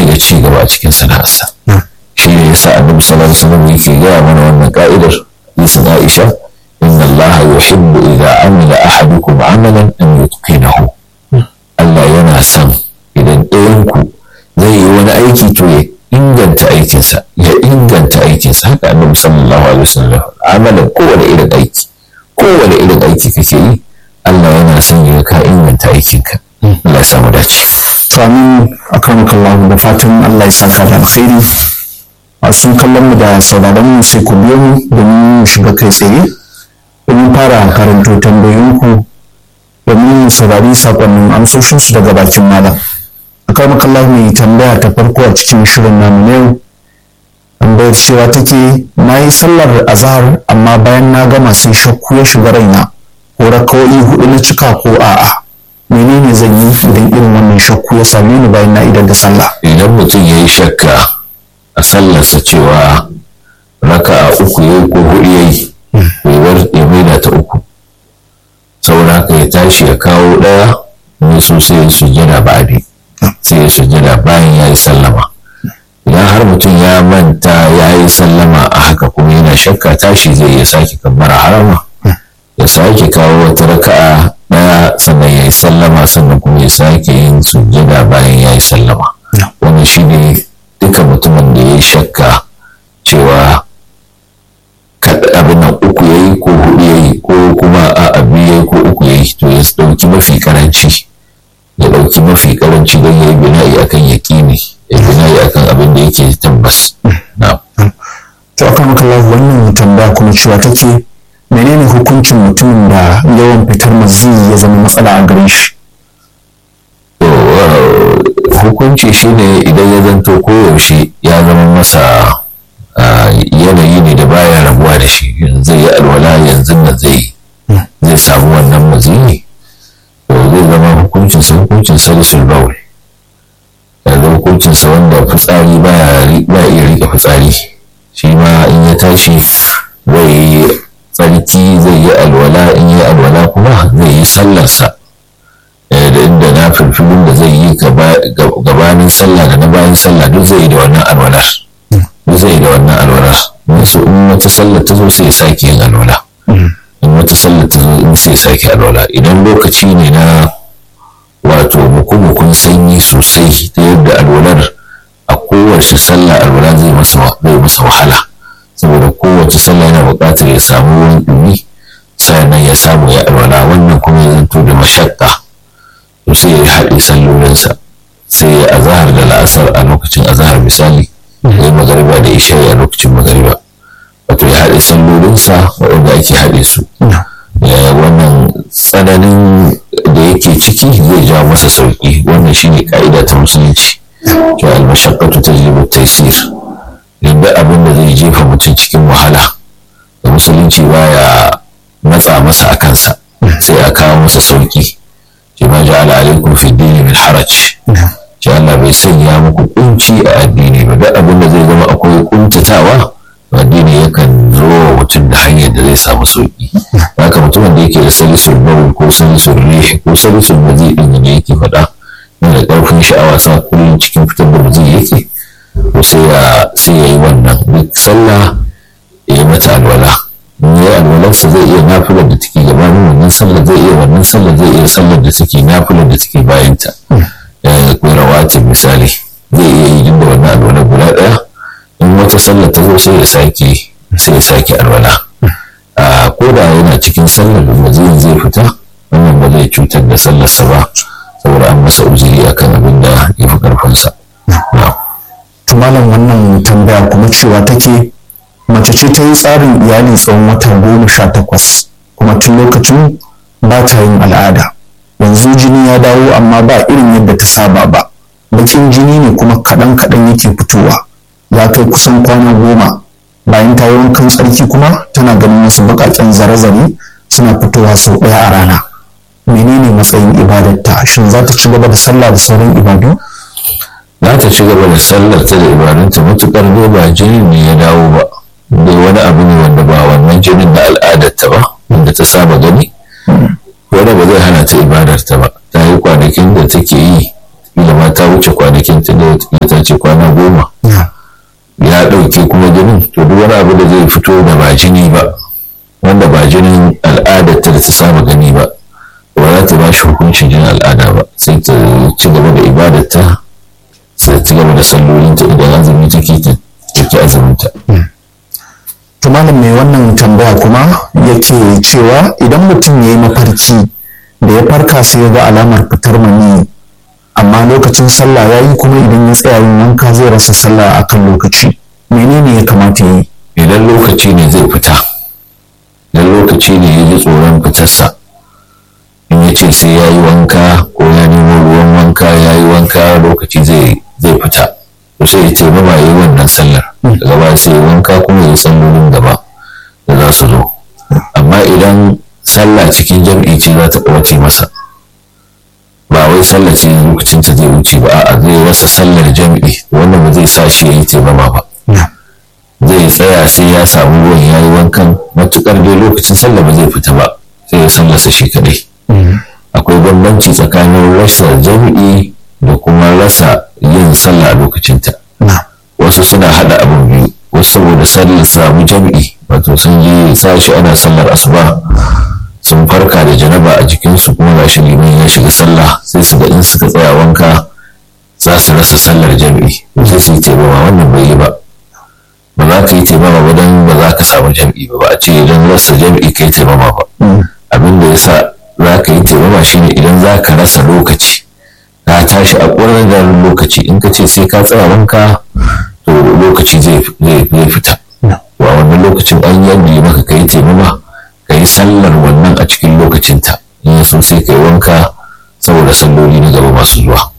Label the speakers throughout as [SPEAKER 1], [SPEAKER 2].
[SPEAKER 1] ga ci gaba a cikin sana'arsa shi ne yasa annabi sallallahu alaihi wasallam yake gaya mana wannan ka'idar hadisin Aisha inna Allah yuhibbu idza amila ahadukum amalan an yutqinahu Allah yana son idan ɗayan ku zai yi wani aiki to ya inganta aikinsa ya inganta aikinsa haka annabi sallallahu alaihi wasallam amalan kowane irin aiki kowane irin aiki kake yi Allah yana son ya ka inganta aikinka Allah ya samu dace
[SPEAKER 2] to amin akan kallahu da fatan Allah ya saka da alkhairi masu kallon mu da sauraron mu sai ku biyo mu domin mu shiga kai tsaye domin fara karanto tambayoyinku domin mu saurari sakonnin amsoshinsu daga bakin malam akwai makallah mai tambaya ta farko a cikin shirin namu na yau tambayar cewa take na yi sallar azahar amma bayan na gama sai shakku ya shiga raina ko rakawoyi hudu na cika ko a'a menene zan yi idan irin wannan shakku ya same ni bayan na idar da sallah
[SPEAKER 1] idan mutum ya yi shakka a sallarsa cewa raka a uku ya yi ko hudu ya yi ya maida ta uku saboda haka ya tashi ya kawo ɗaya ne so sai ya sujjada ba'adi sai ya sujjada bayan ya yi sallama idan har mutum ya manta ya yi sallama a haka kuma yana shakka tashi zai iya sake kabbara harama ya sake kawo wata raka'a ɗaya sannan ya yi sallama sannan kuma ya sake yin sujjada bayan ya yi sallama wannan shi ne duka mutumin da ya yi shakka cewa abin nan uku ya yi ko hudu ya yi ko kuma a biyu ya yi ko uku ya yi to ya ɗauki mafi karanci ya ɗauki mafi karanci don ya yi bina'i akan yaƙini ya bina'i akan abin da yake tabbas
[SPEAKER 2] to akan makallahu wannan tambaya kuma cewa take menene hukuncin mutumin da yawan fitar maziyi ya zama matsala a gare shi
[SPEAKER 1] hukunci shine idan ya zanto koyaushe ya zama masa yanayi ne da baya rabuwa da shi zai yi alwala yanzu nan zai zai samu wannan maziyi to zai zama hukuncin sa hukuncin salisul bawl yanzu hukuncin sa wanda fitsari baya iya rike fitsari shi ma in ya tashi zai yi tsarki zai yi alwala in yi alwala kuma zai yi sallarsa da inda na filfilin da zai yi gabanin sallah da na bayan sallah duk zai yi da wannan alwalar duk zai yi da wannan alwalar wasu in wata sallar ta zo sai ya sake yin alwala in wata sallar ta zo in sai ya sake alwala idan lokaci ne na wato mukumukun sanyi sosai ta yadda alwalar a kowace sallah alwala zai masa wahala saboda kowace sallah yana buƙatar ya samu ruwan ɗumi sannan ya samu ya alwala wannan kuma ya zanto da mashakka to sai ya haɗe sallolinsa sai ya azahar da la'asar a lokacin azahar misali ya yi magariba da isha'i a lokacin magariba wato ya haɗe sallolinsa waɗanda ake haɗe su wannan tsananin da yake ciki zai jawo masa sauƙi wannan shine ka'ida ta musulunci cewa almashaqqatu tajlibu taysir yadda abin da zai jefa mutum cikin wahala da musulunci baya matsa masa a kansa sai a kawo masa sauƙi ce ma ja'ala alaikum fi dini min haraj ce Allah bai sanya muku kunci a addini ba duk abin da zai zama akwai kuntatawa addini yakan zo wa mutum da hanyar da zai samu sauki haka mutumin da yake da salisul bawl ko salisul rih ko salisul mazi din da yake faɗa yana da ƙarfin sha'awa sa kullum cikin fitar da mazi yake to sai ya sai ya yi wannan duk sallah ya yi mata alwala in ya yi alwalarsa zai iya nafilar da take gabanin wannan sallar zai iya wannan sallar zai iya sallar da take nafilar da take bayanta ya akwai rawatin misali zai iya yi da wannan alwala guda ɗaya in wata sallar ta zo sai ya sake sai ya sake alwala a ko da yana cikin sallar da maziyin zai fita wannan ba zai cutar da sallarsa ba saboda an masa uzuri akan abin da ya fi karfinsa
[SPEAKER 2] to malam wannan tambaya kuma cewa take mace ce ta yi tsarin iyali tsawon wata goma sha takwas kuma tun lokacin ba ta yin al'ada yanzu jini ya dawo amma ba irin yadda ta saba ba bakin jini ne kuma kaɗan kaɗan yake fitowa ya kai kusan kwana goma bayan ta yi wankan tsarki kuma tana ganin wasu baƙaƙen zare-zare suna fitowa sau ɗaya a rana menene matsayin ibadarta shin za ta ci gaba da sallah da sauran ibadu
[SPEAKER 1] za ta ci gaba da sallar ta da ibadunta matuƙar dai ba jinin ne ya dawo ba dai wani abu ne wanda ba wannan jinin na al'adarta ba wanda ta saba gani wanda ba zai hana ta ibadarta ba ta yi kwanakin da take yi kila ma ta wuce kwanakin ta da ta a ce kwana goma ya ɗauke kuma jinin to duk wani abu da zai fito da ba jini ba wanda ba jinin al'adar ta da ta saba gani ba ba za ta ba shi hukuncin jinin al'ada ba sai ta ci gaba da ibadarta sai ci gaba da sallolinta idan azumi take ta take azuminta.
[SPEAKER 2] tumanin mai wannan tambaya kuma yake cewa idan mutum ya yi mafarki da ya farka sai ya ga alamar fitar mani amma lokacin sallah ya yi kuma idan ya tsaya yin wanka zai rasa sallah a kan lokaci menene ya kamata ya yi
[SPEAKER 1] idan lokaci ne zai fita idan lokaci ne ya ji tsoron fitarsa in ya ce sai ya yi wanka ko ya nemo ruwan wanka ya yi wanka lokaci zai fita to sai ya ce ba ba yi wannan sallar daga baya sai ya wanka kuma ya sallolin gaba da za su zo amma idan sallah cikin jam'i ce za ta ɓace masa ba wai sallah ce lokacin ta zai wuce ba a'a zai rasa sallar jam'i wannan ba zai sa shi ya yi taimama ba zai tsaya sai ya samu ruwan ya yi wankan matukar dai lokacin sallah ba zai fita ba sai ya sallasa shi kadai akwai bambanci tsakanin rasa jam'i da kuma rasa yin sallah a lokacinta wasu suna hada abin biyu wasu saboda sallar samu jam'i wato sun je sashi ana sallar asuba sun farka da janaba a jikinsu kuma ga shi liman ya shiga sallah sai su ga in suka tsaya wanka za su rasa sallar jam'i sai su yi taimama wannan bai yi ba ba za ka yi taimama ba don ba za ka samu jam'i ba ba a ce idan rasa jam'i ka yi taimama ba abin da ya sa za ka yi taimama shine idan za ka rasa lokaci ka tashi a ƙwararren lokaci in ka ce sai ka tsaya wanka to lokaci zai fita wa wannan lokacin an yadda maka ka yi taimama ka yi sallar wannan a cikin lokacinta in ya so sai ka yi wanka saboda salloli na gaba masu zuwa.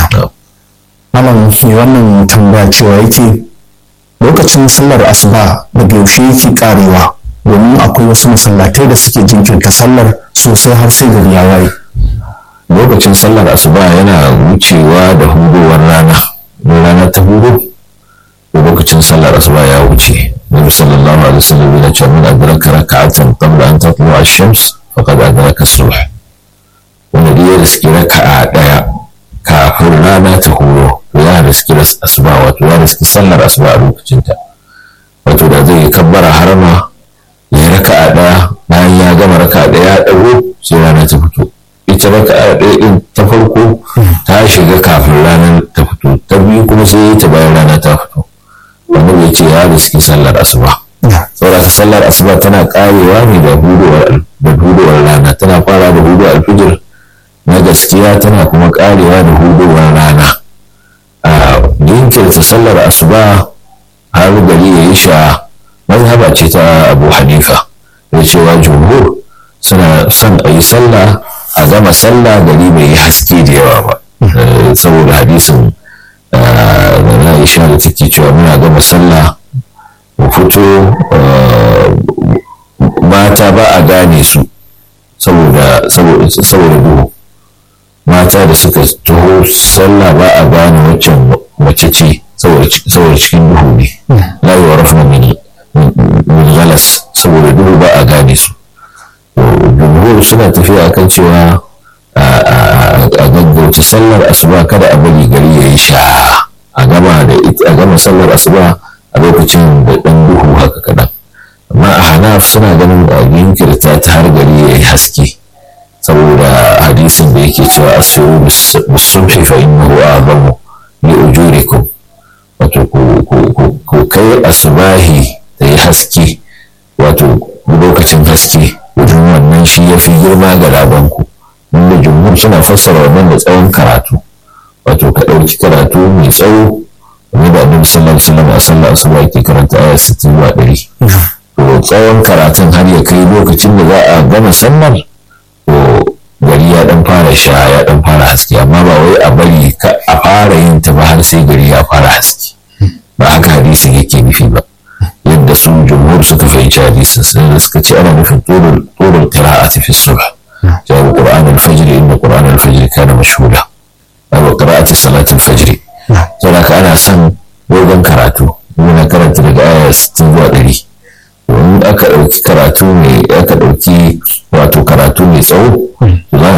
[SPEAKER 2] Malam mai wannan tambaya cewa yake lokacin sallar asuba daga yaushe yake karewa domin akwai wasu masallatai da suke jinkirta sallar sosai har sai gari ya waye.
[SPEAKER 1] Lokacin sallar asuba yana wucewa da hudowar rana. rana ta hudu lokacin sallar asuba ya wuce. النبي صلى الله عليه وسلم إذا من أدرك ركعة قبل أن تطلع الشمس فقد أدرك الصبح والذي يرسك ركعة ديا كافر لا لا تهورو ويا رسك رس أسباء ويا رسك سلر أسباء روك جنتا وتودا زي كبر حرما ya raka'a ɗaya bayan ya gama raka'a ɗaya ya ɗago sai rana ta fito ita raka'a ɗaya ɗin ta farko ta shiga kafin ranar ta fito ta biyu kuma sai ta bayan rana ta fito annabi ya ce ya riski sallar asuba saboda sallar asuba tana karewa ne da hudowar da hudowar rana tana fara da hudowar alfijir na gaskiya tana kuma karewa da hudowar rana a jinkirta sallar asuba har gari ya yi sha mazhaba ce ta abu hanifa da cewa jumhur suna son a yi sallah a gama sallah gari bai yi haske da yawa ba saboda hadisin na Aisha da take cewa muna gama sallah mu fito mata ba a gane su saboda duhu mata da suka taho sallah ba a gane waccan mace ce saboda cikin duhu ne la yi wa rafa min galas saboda duhu ba a gane su jumhur suna tafiya kan cewa a gaggauta sallar asuba kada a bari gari ya yi sha a gama da a gama sallar asuba a lokacin da ɗan duhu haka kaɗan amma a hanaf suna ganin a jinkirta ta har gari ya yi haske saboda hadisin da yake cewa asiru bisubhi fa innahu a'zamu li ujurikum wato ku kai asubahi da yi haske wato lokacin haske wajen wannan shi ya fi girma ga labanku wanda jumhur suna fassara wannan da tsawon karatu wato ka ɗauki karatu mai tsawo wani da annabi sallallahu alaihi wasallam a sallar asuba yake karanta aya 60 zuwa 100 to tsawon karatun har ya kai lokacin da za a gama sallar to gari ya dan fara sha ya dan fara haske amma ba wai a bari ka a fara yin ta ba har sai gari ya fara haske ba haka hadisin yake nufi ba yadda su jumhur suka fahimci hadisin sai da suka ce ana nufin turul qira'ati fi subh jawo qur'an al-fajr inda qur'an al-fajr kana mashhuda aw qira'ati salati al-fajr saboda ka ana son dogon karatu muna karanta daga aya 60 zuwa 100 in aka ɗauki karatu mai aka ɗauki wato karatu mai tsawo to za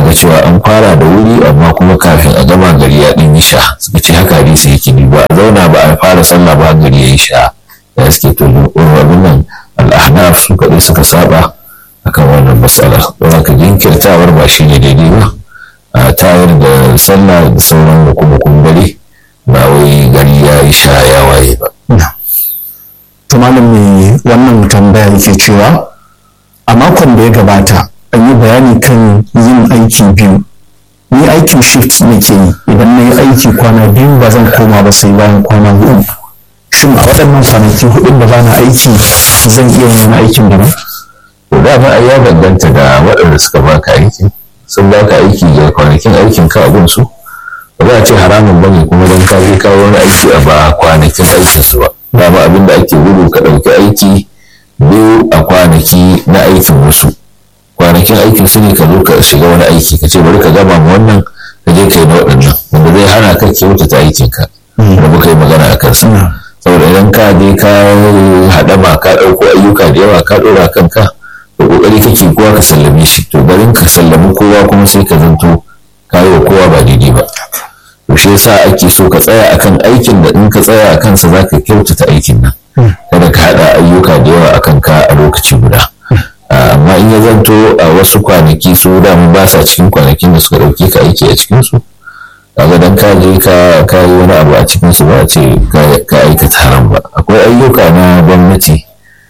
[SPEAKER 1] ga cewa an fara da wuri amma kuma kafin a gama gari ya ɗin yi sha suka ce haka hadisi yake ni ba a zauna ba a fara sallah ba gari ya yi sha da suke to abin nan al'ahnaf su kaɗai suka saba akan wannan matsalar don haka jinkirtawar ba shi ne daidai ba a tayar da sallah da sauran hukumukun dare ba wai gari ya yi sha ya waye ba.
[SPEAKER 2] to malam mai wannan tambaya yake cewa a makon da ya gabata an yi bayani kan yin aiki biyu ni aikin shift nake yi idan na yi aiki kwana biyu ba zan koma ba sai bayan kwana hudu shin a waɗannan kwanaki hudun da bana aiki zan iya yin aikin da ba
[SPEAKER 1] to dama ai ya danganta da waɗanda suka baka aiki sun baka aiki da kwanakin aikin ka abun su ba za a ce haramun bane kuma don ka je kawo wani aiki a ba kwanakin aikin su ba dama abin da ake gudu ka ɗauki aiki biyu a kwanaki na aikin wasu kwanakin aikin su ne ka zo ka shiga wani aiki ka ce bari ka gama ma wannan ka je ka yi na waɗannan wanda zai hana ka kyautata aikin ka da muka yi magana a kansa saboda idan ka je ka haɗama ka ɗauko ayyuka da yawa ka ɗora kanka da ƙoƙari kake kowa ka sallame shi to barin ka sallami kowa kuma sai ka zanto ka yi wa kowa ba daidai ba to shi yasa ake so ka tsaya akan aikin da in ka tsaya a kansa za ka kyautata aikin nan kada ka haɗa ayyuka da yawa akan ka a lokaci guda amma in ya zanto a wasu kwanaki su dama ba sa cikin kwanakin da suka ɗauke ka aiki a cikinsu kaga dan ka je ka ka yi wani abu a cikin su ba a ce ka aikata haram ba akwai ayyuka na gwamnati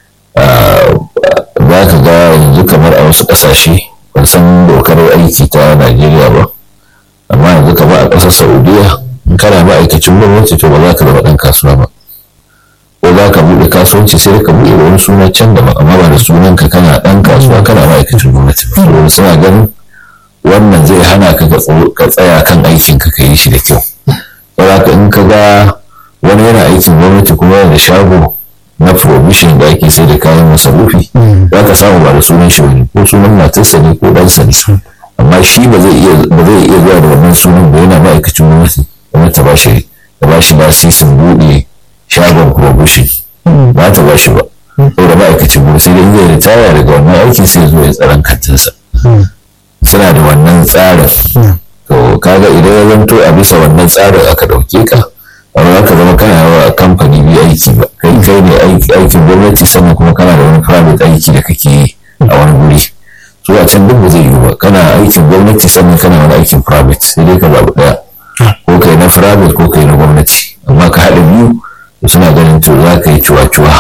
[SPEAKER 1] za ka ga yanzu kamar a wasu ƙasashe ban san dokar aiki ta Najeriya ba amma yanzu kamar a ƙasar Saudiya in kana ma'aikacin gwamnati to ba za ka zama ɗan kasuwa ba ko za ka buɗe kasuwanci sai ka buɗe wani suna can da amma ba da sunan ka kana ɗan kasuwa kana ma'aikacin gwamnati ba suna ganin wannan zai hana ka ka tsaya kan aikin ka yi shi da kyau saboda in ka ga wani yana aikin gwamnati kuma yana da shago na provision da ake sai da kayan masarufi za ka samu ba da sunan shi wani ko sunan matarsa ne ko ɗansa ne amma shi ba zai iya ba zai iya zuwa da wannan sunan ba yana ma'aikacin gwamnati gwamnati ta bashi ta bashi lasisin buɗe shagon provision ba ta bashi ba saboda ma'aikacin gwamnati sai dai zai ritaya daga wannan aikin sai zo ya tsaron kantinsa suna da wannan tsarin to kaga idan ya zanto a bisa wannan tsarin aka ɗauke ka amma ka zama kana yawa a kamfani biyu aiki ba kai kai ne aikin gwamnati sannan kuma kana da wani private aiki da kake yi a wani guri su a can duk ba zai yiwu ba kana aikin gwamnati sannan kana wani aikin private sai dai ka zaɓi ɗaya ko kai na private ko kai na gwamnati amma ka haɗa biyu suna ganin to za ka yi cuwa-cuwa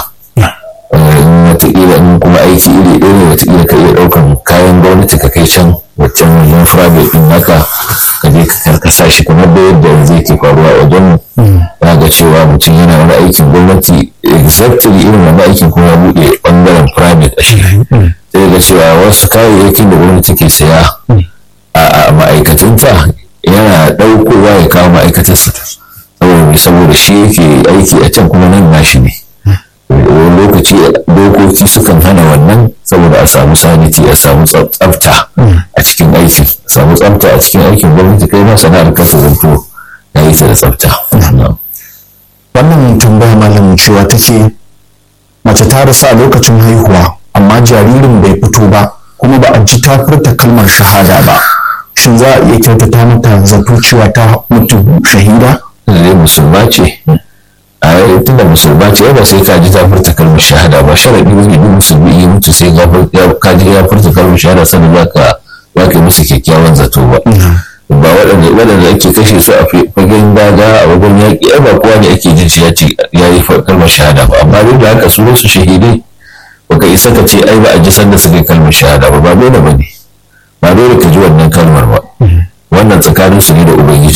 [SPEAKER 1] in wataƙila in kuma aiki iri ɗaya ne wataƙila ka iya ɗaukan kayan gwamnati ka kai can waccan wajen private ɗin naka ka je ka karkasa shi kamar da yadda yanzu yake faruwa a wajen ya ga cewa mutum yana wani aikin gwamnati exactly irin wani aikin kuma ya buɗe ɓangaren private a shi sai ga cewa wasu kayayyakin da gwamnati ke saya a ma'aikatanta yana ɗaukowa ya kawo ma'aikatarsa saboda shi yake aiki a can kuma nan nashi ne wani lokaci dokoki sukan hana wannan saboda a samu saniti a samu tsafta a cikin aikin a samu tsafta a cikin aikin gwamnati kai ma sana'ar kasa zanto ya yi ta da tsafta
[SPEAKER 2] wannan tambaya malamin cewa take mace ta rasa lokacin haihuwa amma jaririn bai fito ba kuma ba a ji ta furta kalmar shahada ba shin za a iya kyautata mata zato cewa ta mutu shahida
[SPEAKER 1] zai musulma ce a yi tunda musulma ce ba sai ka ji ta furta kalmar shahada ba sharadi ne duk musulmi ya mutu sai ka ji ya furta kalmar shahada sannan za ka za ka yi musu kyakkyawan zato ba ba waɗanda waɗanda ake kashe su a fagen daga a wajen yaƙi ai ba kowa ne ake jin shi ya ce ya yi kalmar shahada ba amma duk da haka su su shahidai baka isa ka ce ai ba a ji sanda suka yi kalmar shahada ba ba dole ba ne ba dole ka ji wannan kalmar ba wannan tsakanin su ne da ubangiji